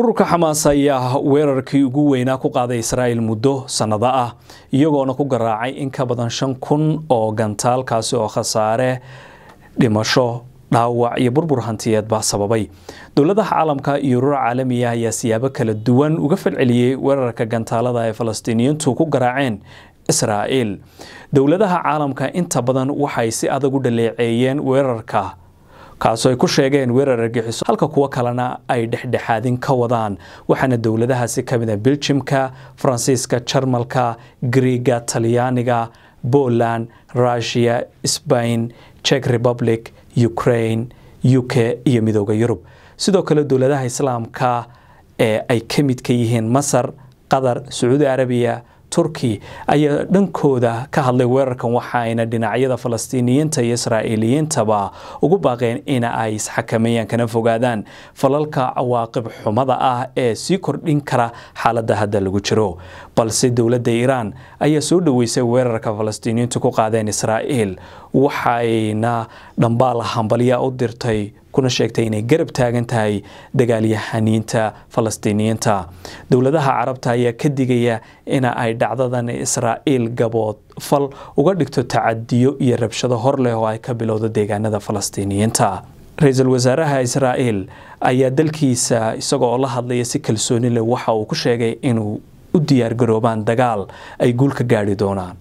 ururka xamaas ayaa weerarkii ugu weynaa ku qaaday israa'il muddo sannado ah iyagoona ku garaacay in ka badan shan kun oo gantaal kaasi oo khasaare dhimasho dhaawac iyo burbur hantiyeedba sababay dowladaha caalamka iyo urur caalamiya ayaa siyaabo kala duwan uga falceliyey weerarka gantaalada ay falastiiniyiintu ku garaaceen israa'iil dowladaha caalamka inta badan waxay si adag u dhaleeceeyeen weerarka kaasoo ay ku sheegeen weerar argixiso halka kuwo kalena ay dhexdhexaadin ka wadaan waxaana dowladahaasi ka mid a beljimka faransiiska jarmalka griiga talyaaniga poland russiya sbain czech republic ukraine u k iyo midooda yurub sidoo kale dowladaha islaamka ee ay ka mid ka yihiin masar qatar sacuudi arabiya turki ayaa dhankooda ka hadlay weerarkan waxaayna dhinacyada falastiiniyiinta iyo israa'iiliyiintaba ugu baaqeen ina ay isxakameeyaan kana fogaadaan falalka cawaaqib xumada ah ee sii kordhin kara xaaladda hadda lagu jiro balse dowladda iiraan ayaa soo dhoweysay weerarka falastiiniyiintu ku qaadeen israa'iil waxayna dhambaal hambalya u dirtay kuna sheegtay inay garab taagan tahay dagaalyahaniinta falastiiniyiinta dowladaha carabta ayaa ka digaya ina ay dhacdadan israa'iil gabood fal uga dhigto tacadiyo iyo rabshado hor leh oo ay ka bilowdo deegaanada falastiiniyiinta ra-iisul wasaaraha israa'iil ayaa dalkiisa isagoo la hadlaya si kalsooni leh waxa uu ku sheegay inuu u diyaargaroobaan dagaal ay guul ka gaadhi doonaan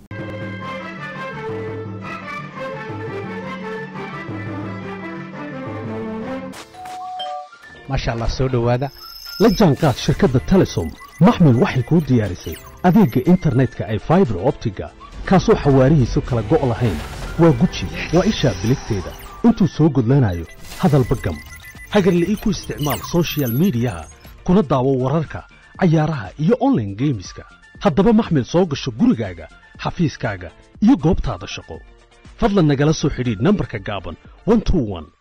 maasha allah soo dhowaada la jaanqaad shirkadda telesom maxmil waxay kuu diyaarisay adeegga internetka ay faibar optiga kaasoo xawaarihiisu kala go' lahayn waa guji waa ishaa biligteeda intuu soo gudlanayo hadalba gam hagarle ii ku isticmaal soshiyal miidiyaha kuna daawo wararka cayaaraha iyo onlaine geemiska haddaba maxmil soo gasho gurigaaga xafiiskaaga iyo goobtaada shaqo fadlan nagala soo xidhiidh nambarka gaaban